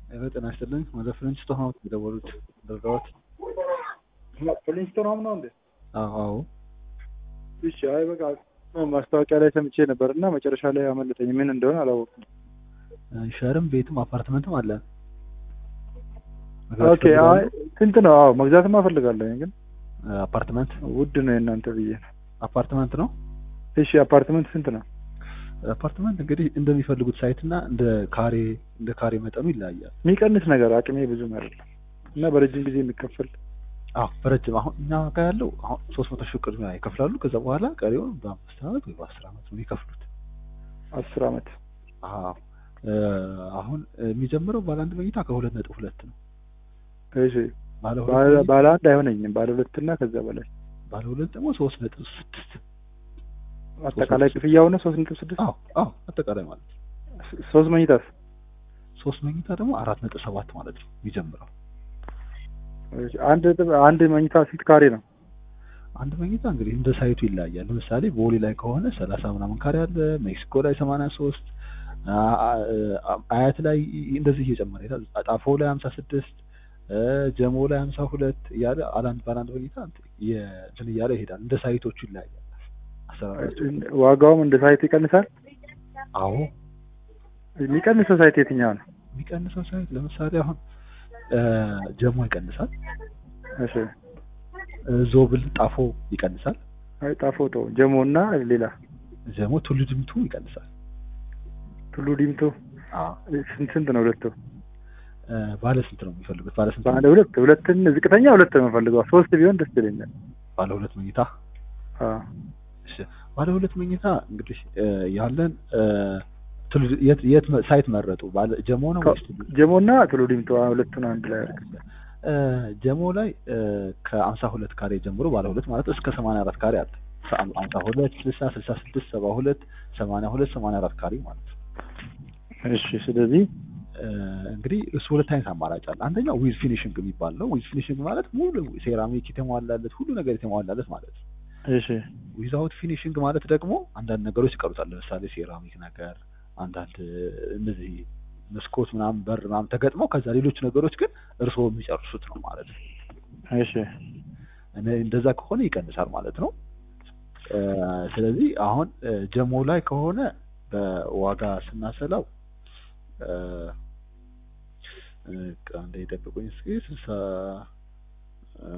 ሄሎ ጤና ይስጥልኝ። ወደ ፍሬንች ስቶን ሀውስ የደወሉት ደርጋዎት? ፍሊንስቶን ሆም ነው እንዴ? አዎ አዎ። እሺ። አይ በቃ ማስታወቂያ ላይ ሰምቼ ነበር እና መጨረሻ ላይ አመለጠኝ። ምን እንደሆነ አላወቅኩም። ሸርም ቤትም አፓርትመንትም አለ። ኦኬ። አይ ስንት ነው? አዎ መግዛትም አፈልጋለሁ፣ ግን አፓርትመንት ውድ ነው የእናንተ ብዬ ነው። አፓርትመንት ነው። እሺ። አፓርትመንት ስንት ነው? አፓርትመንት እንግዲህ እንደሚፈልጉት ሳይት እና እንደ ካሬ እንደ ካሬ መጠኑ ይለያያል። የሚቀንስ ነገር አቅሜ ብዙም አይደለም እና በረጅም ጊዜ የሚከፈል አዎ በረጅም አሁን እኛ ጋር ያለው አሁን ሶስት መቶ ሺህ ቅድሚያ ይከፍላሉ። ከዛ በኋላ ቀሪውን በአምስት አመት ወይ በአስር አመት ነው የሚከፍሉት። አስር አመት አዎ አሁን የሚጀምረው ባለ አንድ መኝታ ከሁለት ነጥብ ሁለት ነው። እሺ። ባለ ባለ ሁለት ባለ አንድ አይሆነኝም። ባለ ሁለት እና ከዛ በላይ ባለ ሁለት ደግሞ ሶስት ነጥብ ስድስት አጠቃላይ ክፍያው ነው ሶስት ነጥብ ስድስት አዎ አዎ አጠቃላይ ማለት ነው። ሶስት መኝታስ ሶስት መኝታ ደግሞ አራት ነጥብ ሰባት ማለት ነው የሚጀምረው። እሺ። አንድ ነጥብ አንድ መኝታ ስንት ካሬ ነው? አንድ መኝታ እንግዲህ እንደ ሳይቱ ይለያያል። ለምሳሌ ቦሌ ላይ ከሆነ ሰላሳ ምናምን ካሬ አለ። ሜክሲኮ ላይ ሰማንያ ሶስት አያት ላይ እንደዚህ እየጨመረ ይሄዳል። ጣፎ ላይ ሀምሳ ስድስት ጀሞ ላይ ሀምሳ ሁለት እያለ አላንድ ባላንድ መኝታ እንትን እያለ ይሄዳል። እንደ ሳይቶቹ ይለያያል አሰራራቸው። ዋጋውም እንደ ሳይት ይቀንሳል። አዎ የሚቀንሰው ሳይት የትኛው ነው? የሚቀንሰው ሳይት ለምሳሌ አሁን ጀሞ ይቀንሳል። እሺ። ዞብል ጣፎ ይቀንሳል። አይ ጣፎ ተው። ጀሞ እና ሌላ ጀሞ ቱሉ ድምቱ ይቀንሳል። ቱሉ ዲምቱ አዎ ስንት ስንት ነው? ሁለቱ ባለ ስንት ነው የሚፈልጉት? ባለ ስንት ባለ ሁለት ሁለትን ዝቅተኛ ሁለት ነው የምፈልገው። ሶስት ቢሆን ደስ ይለኛል። ባለ ሁለት መኝታ አዎ እሺ ባለ ሁለት መኝታ እንግዲህ ያለን ቱሉ- የት የት መ- ሳይት መረጡ? ባለ ጀሞ ነው ወይስ ቱሉ? ጀሞ እና ቱሉ ዲምቱ አዎ፣ ሁለቱን አንድ ላይ አድርግ። ጀሞ ላይ ከአምሳ ሁለት ካሬ ጀምሮ ባለ ሁለት ማለት እስከ ሰማንያ አራት ካሬ አለ። አምሳ ሁለት ስልሳ ስልሳ ስድስት ሰባ ሁለት ሰማንያ ሁለት ሰማንያ አራት ካሬ ማለት ነው። እሺ። ስለዚህ እንግዲህ እሱ ሁለት አይነት አማራጭ አለ። አንደኛው ዊዝ ፊኒሽንግ የሚባል ነው። ዊዝ ፊኒሽንግ ማለት ሙሉ ሴራሚክ የተሟላለት ሁሉ ነገር የተሟላለት ማለት ነው። እሺ ዊዛውት ፊኒሽንግ ማለት ደግሞ አንዳንድ ነገሮች ይቀሩታል። ለምሳሌ ሴራሚክ ነገር፣ አንዳንድ እነዚህ መስኮት ምናምን በር ምናምን ተገጥመው ከዛ ሌሎች ነገሮች ግን እርስዎ የሚጨርሱት ነው ማለት ነው። እሺ እነ- እንደዛ ከሆነ ይቀንሳል ማለት ነው። እ፣ ስለዚህ አሁን እ፣ ጀሞ ላይ ከሆነ በዋጋ ስናሰላው እ፣ እ፣ አንዴ ይጠብቁኝ እስኪ ስልሳ እ፣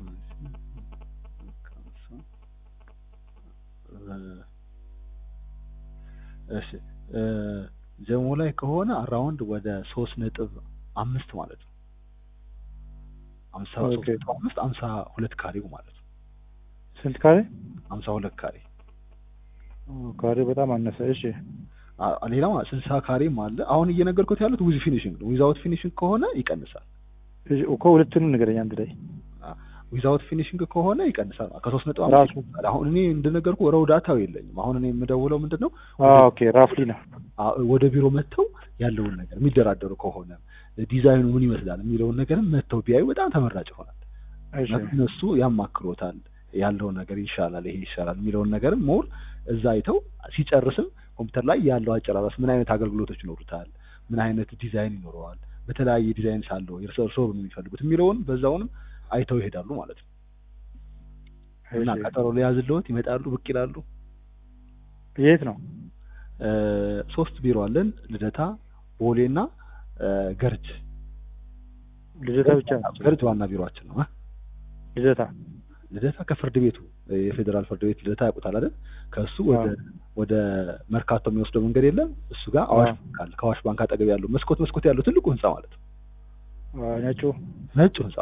እሺ እ፣ ጀሞ ላይ ከሆነ አራውንድ ወደ ሶስት ነጥብ አምስት ማለት ነው። አምሳ ሶስት ኦኬ። ነጥብ አምስት አምሳ ሁለት ካሬው ማለት ነው። ስንት ካሬ? አምሳ ሁለት ካሬ ኦ፣ ካሬ በጣም አነሰ። እሺ አ- ሌላ ስልሳ ካሬም አለ። አሁን እየነገርኩት ያሉት ዊዝ ፊኒሽንግ ነው። ዊዛውት ፊኒሽንግ ከሆነ ይቀንሳል። እሺ፣ እኮ ሁለቱንም ንገረኝ አንድ ላይ ዊዛውት ፊኒሽንግ ከሆነ ይቀንሳል። ከሶስት ነጥብ ራሱ አምስት አሁን እኔ እንደነገርኩ ረው ዳታው የለኝም። አሁን እኔ የምደውለው ምንድን ነው አዎ፣ ኦኬ ራፍሊ ነው። አ- ወደ ቢሮ መጥተው ያለውን ነገር የሚደራደሩ ከሆነ ዲዛይኑ ምን ይመስላል የሚለውን ነገርም መጥተው ቢያዩ በጣም ተመራጭ ይሆናል። እሺ እነሱ ያማክሮታል ያለውን ነገር ይሻላል፣ ይሄ ይሻላል የሚለውን ነገርም ሞር እዛ አይተው ሲጨርስም ኮምፒውተር ላይ ያለው አጨራረስ ምን አይነት አገልግሎቶች ይኖሩታል፣ ምን አይነት ዲዛይን ይኖረዋል፣ በተለያየ ዲዛይን ሳለው እርሶ እርሶ የሚፈልጉት የሚለውን በዛውንም አይተው ይሄዳሉ ማለት ነው። እና እሺ። ቀጠሮ ሊያዝልዎት ይመጣሉ፣ ብቅ ይላሉ። የት ነው? እ፣ ሶስት ቢሮ አለን፣ ልደታ፣ ቦሌ እና እ፣ ገርጅ። ልደታ ብቻ ነው? ገርጅ ዋና ቢሮአችን ነው። እ? ልደታ ልደታ ከፍርድ ቤቱ የፌዴራል ፍርድ ቤት ልደታ ያውቁታል አይደል? ከእሱ ወደ ወደ መርካቶ የሚወስደው መንገድ የለም። እሱ ጋር አዋሽ አዎ። ባንክ አለ። ከአዋሽ ባንክ አጠገብ ያለው መስኮት መስኮት ያለው ትልቁ ህንጻ ማለት ነው። አዎ፣ ነጩ። ነጩ ህንጻ።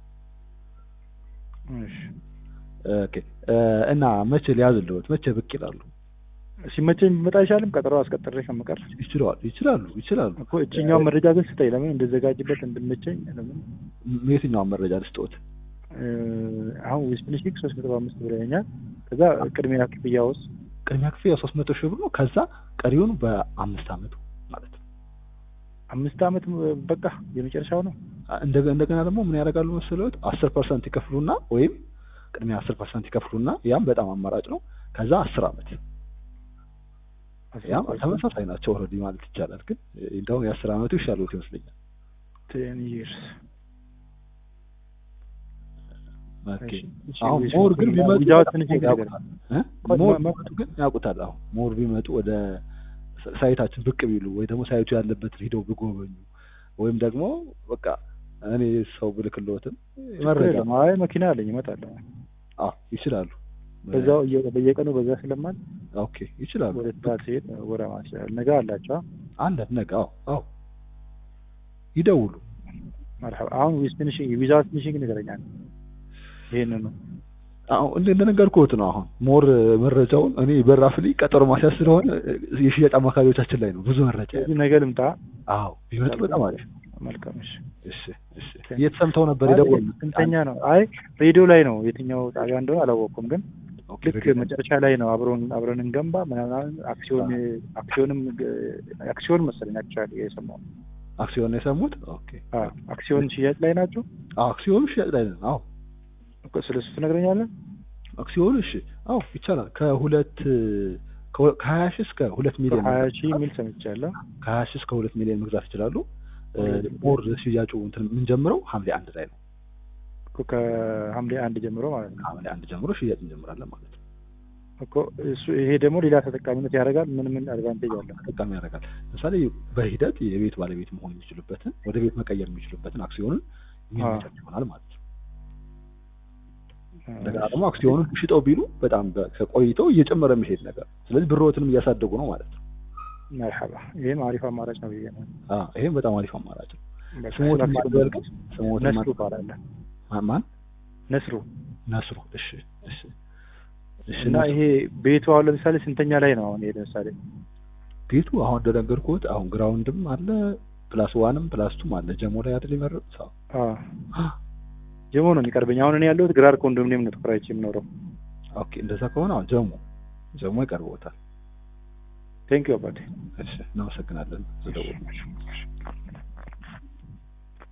እሺ ኦኬ። እ፣ እና መቼ ሊያዝልዎት? መቼ ብቅ ይላሉ? ሲመቸኝ ብመጣ አይሻልም? ቀጠሮ አስቀጥሬ ከምቀር ይችላሉ ይችላሉ ይችላሉ። እኮ እችኛውን መረጃ ግን ስጠኝ። ለምን እንደዘጋጅበት እንድመቸኝ። ለምን ም- የትኛውን መረጃ ልስጥዎት? እ፣ አሁን ዊዝ ፊኒሽንግ ሶስት መቶ አምስት ብለኸኛል። ከዛ ቅድሚያ ክፍያ ውስጥ ቅድሚያ ክፍያ ሶስት መቶ ሺህ ብር ነው። ከዛ ቀሪውን በአምስት አመቱ ማለት ነው። አምስት አመት በቃ የመጨረሻው ነው። እንደገ- እንደገና ደግሞ ምን ያደርጋሉ መሰለዎት? አስር ፐርሰንት ይከፍሉና ወይም ቅድሚያ አስር ፐርሰንት ይከፍሉና ያም በጣም አማራጭ ነው። ከዛ አስር አመት ያም ተመሳሳይ ናቸው ኦልሬዲ ማለት ይቻላል። ግን እንደውም የአስር አመቱ ይሻሉት ይመስለኛል። ቴን ይርስ ኦኬ እሺ፣ አሁን እሺ፣ ሞር ግን እሺ፣ ቢመጡ ዊዛውት በጣም ፊኒሺንግ ነገር ያውቁታል እ? ቆይ፣ ሞር መ- ቢመጡ ግን ያውቁታል። አሁን ሞር ቢመጡ ወደ ሳ- ሳይታችን ብቅ ቢሉ ወይ ደግሞ ሳይቱ ያለበት ሂደው ቢጎበኙ ወይም ደግሞ በቃ እኔ ሰው ብልክልዎትም ችግር መረጃ የለም። አይ መኪና አለኝ እመጣለሁ። አዎ ይችላሉ። በዛው እየ- በየቀኑ በዛ ስለማል ኦኬ ይችላሉ። ወደ ስራ ሲሄድ ወደ ማስያል ነገ አላቸው። አንድ ነገ አዎ አዎ ይደውሉ። መርሐባ አሁን ዊዝ ፊኒሽንግ ዊዛውት ፊኒሽንግ ንገረኛል። ይሄንን ነው አሁን እንደ እንደነገርኩት ነው። አሁን ሞር መረጃውን እኔ በራፍ ላይ ቀጠሮ ማስያዝ ስለሆነ የሽያጭ አማካሪዎቻችን ላይ ነው ብዙ መረጃ ያለው። ስለዚህ ነገ ልምጣ። አዎ ቢመጡ በጣም አሪፍ። መልካም እሺ። እሺ እሺ። የት ሰምተው ነበር አይ፣ የደወሉት? ስንተኛ ነው? አይ ሬዲዮ ላይ ነው። የትኛው ጣቢያ እንደሆነ አላወቅኩም፣ ግን ኦኬ፣ ልክ ሬዲዮ። መጨረሻ ላይ ነው አብረን አብረን እንገንባ ምናምን አክሲዮን አክሲዮንም አክሲዮን መሰለኝ አክቹዋሊ የሰማው አክሲዮን ነው የሰሙት? ኦኬ። አ አክሲዮን ሽያጭ ላይ ናቸው። አዎ አክሲዮኑ ሽያጭ ላይ ነው። አዎ እኮ ስለሱ ትነግረኛለህ? አክሲዮኑ እሺ፣ አዎ ይቻላል። ከሁለት ከሁ- ከሀያ ሺህ እስከ ሁለት ሚሊዮን ሀያ መግዛት ሺህ ይችላሉ። የሚል ሰምቻለሁ። ከሀያ ሺህ እስከ ሁለት ሚሊዮን መግዛት ይችላሉ። ሁለት ሞር ሽያጩ እንትን የምንጀምረው ሐምሌ አንድ ላይ ነው። እኮ ከሐምሌ አንድ ጀምሮ ማለት ነው ሐምሌ አንድ ጀምሮ ሽያጭ እንጀምራለን ማለት ነው። እኮ እሱ ይሄ ደግሞ ሌላ ተጠቃሚነት ያደርጋል። ምን ምን አድቫንቴጅ አለው? ተጠቃሚ ያደርጋል። ለምሳሌ በሂደት የቤት ባለቤት መሆን የሚችሉበትን ወደ ቤት መቀየር የሚችሉበትን አክሲዮንን የሚመቻች ይሆናል ማለት ነው። እንደገና ደግሞ አክሲዮኑን ሽጠው ቢሉ በጣም በ- ከቆይተው እየጨመረ የሚሄድ ነገር፣ ስለዚህ ብሮትንም እያሳደጉ ነው ማለት ነው። መርሐባ ይሄም አሪፍ አማራጭ ነው ብዬ ነው። አዎ ይሄም በጣም አሪፍ አማራጭ ነው። በቃ ስሞትን ስለ ማን አክሲዮን በልከው? ስሞትን ነስሩ ማን- ይባላል። ማን ማን? ነስሩ ነስሩ። እሺ እሺ እሺ። እና ነስሩ። ይሄ ቤቱ አሁን ለምሳሌ ስንተኛ ላይ ነው? አሁን ይሄ ለምሳሌ ቤቱ አሁን እንደነገርኩት አሁን ግራውንድም አለ ፕላስ ዋንም ፕላስ ቱም አለ ጀሞ ላይ አይደል የመረጡት? አዎ አ ጀሞ ነው የሚቀርበኝ። አሁን እኔ ያለሁት ግራር ኮንዶሚኒየም ነው ተከራይቼ የምኖረው። ኦኬ እንደዛ ከሆነ አሁን ጀሞ ጀሞ ይቀርቦታል። ቴንክ ዩ አባቴ። እሺ እናመሰግናለን ስለደወሉ።